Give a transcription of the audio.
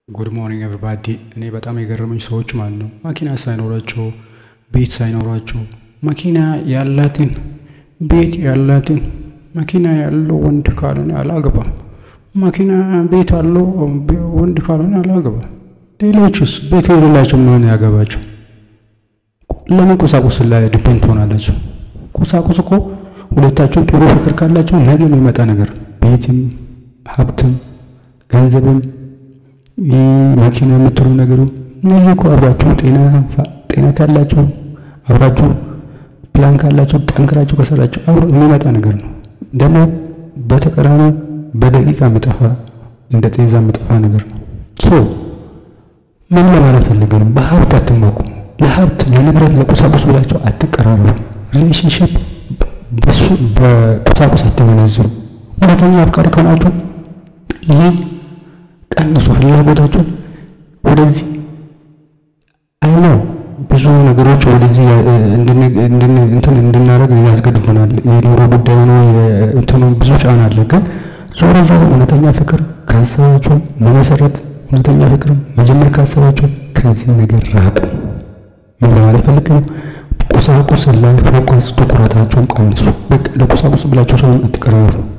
ጉድ ሞርኒንግ ኤቨሪባዲ። እኔ በጣም የገረመኝ ሰዎች ማለት ነው መኪና ሳይኖራቸው ቤት ሳይኖራቸው መኪና ያላትን ቤት ያላትን መኪና ያለው ወንድ ካልሆነ አላገባም፣ መኪና ቤት አለው ወንድ ካልሆነ አላገባም። ሌሎቹስ ቤት የሌላቸው ምን ያገባቸው? ለምን ቁሳቁስ ላይ ዲፔንድ ትሆናላቸው? ቁሳቁስ እኮ ሁለታቸው ጥሩ ፍቅር ካላቸው ነገ የሚመጣ ነገር ቤትም ሀብትም ገንዘብም መኪና የምትሉ ነገሩ ነገ እኮ አብራችሁ ጤና ካላችሁ አብራችሁ ፕላን ካላችሁ ጠንክራችሁ ከሰራችሁ አብሮ የሚመጣ ነገር ነው። ደግሞ በተቀራኒ በደቂቃ የሚጠፋ እንደ ጤዛ የሚጠፋ ነገር ነው። ሶ ምን ለማለት ፈልገን በሀብት አትመኩ። ለሀብት ለንብረት፣ ለቁሳቁስ ብላችሁ አትቀራረቡ። ሪሌሽንሽፕ በሱ በቁሳቁስ አትመነዝሩ። እውነተኛ አፍቃሪ ከሆናችሁ ይህ ቀንሱ ፍላጎታችሁ ወደዚህ አይነው ብዙ ነገሮች ወደዚህ እንትን እንድናደርግ ያስገድዱናል። የኑሮ ጉዳይ ነው እንትኑ ብዙ ጫና አለ። ግን ዞሮ ዞሮ እውነተኛ ፍቅር ካሰባችሁ መመሰረት እውነተኛ ፍቅር መጀመር ካሰባችሁ ከዚህ ነገር ራቁ። ምን ለማለት ፈልግ ነው? ቁሳቁስ ላይ ፎከስ ትኩረታችሁን ቀንሱ። በቃ ለቁሳቁስ ብላችሁ ሰውን አትቀራሩ።